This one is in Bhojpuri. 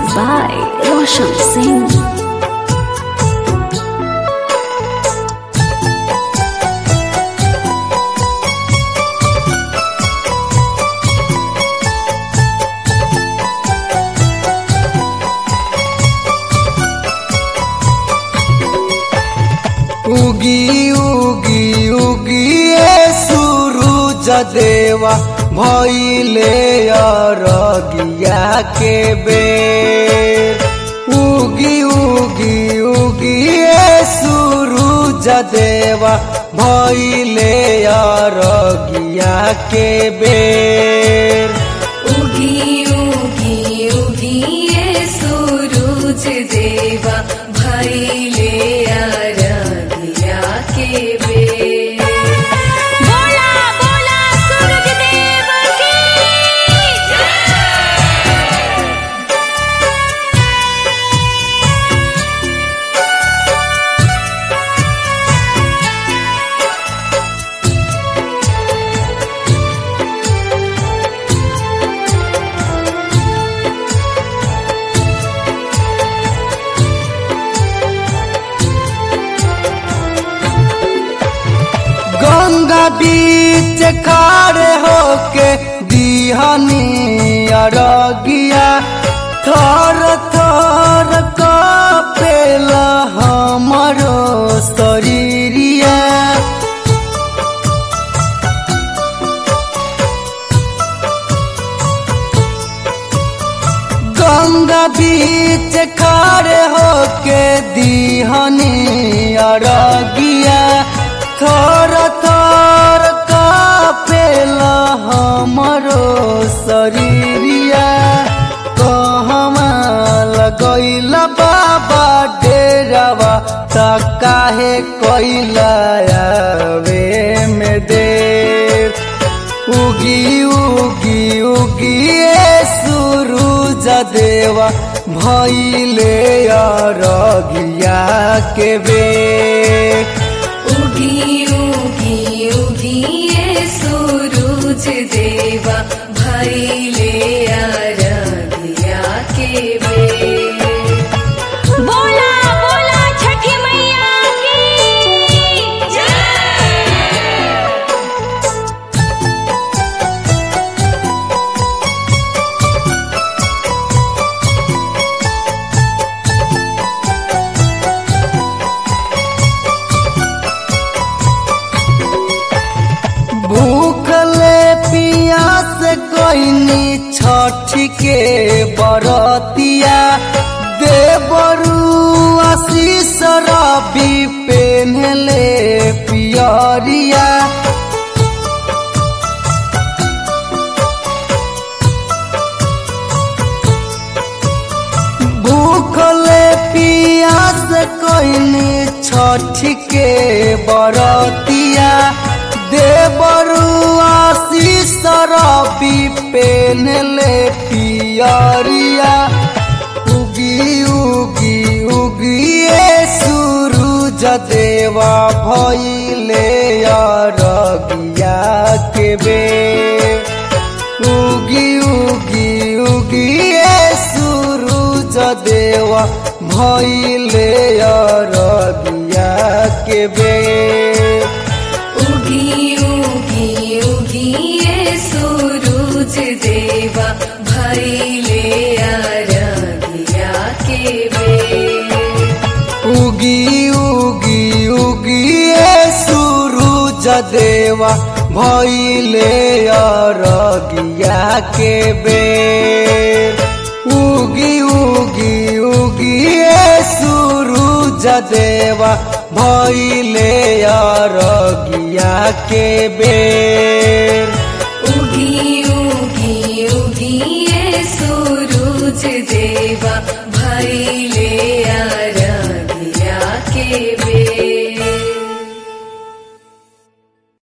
by Roshan Singh. उगी उगी उगी ए सूरज देवा भइले अरगिया के बेर उगी उगी उगी ए सूरज देवा भइले अरगिया के बेर उगी उगी उगी ये सूरज देवा भैले आराधिया के बेर बोला बोला सूरज देव की गंगा बीच खाड़े होके दिहनी अरगिया थर थर कपेला हमरो शरीरिया गंगा बीच खाड़े होके दिहनी अरगिया थर थर कापेला हमरो शरीरिया कहमा लगैला बाबा डेरावा त काहे कैला आवे में देर उगी उगी उगी ए सूरज देवा भइले अरगिया के बेर उगी उगी उगी ये सूरज देवा भैले आराधिया के बेर बोला बोला छठी मैया की जय भूखले पियास कोइनी छठ के बरतिया देवरु आशीष रवि पेन्हले पियरिया भूखले पियास कोइनी छठ के बरतिया देवरु आशीष रवि पेनले पियरिया उगी उगी उगी ए सूरज देवा भइले अरगिया के बेर उगी उगी उगी ए सूरज देवा भइले अरगिया के बेर उगी उगी उगी ये सूरज देवा भैले आराधिया के बेर उगी उगी उगी ए सूरज देवा भइले अरगिया के बेर उगी उगी उगी ए सूरज देवा भइले अरगिया के बेर उगी उगी उगी ये सूरज देवा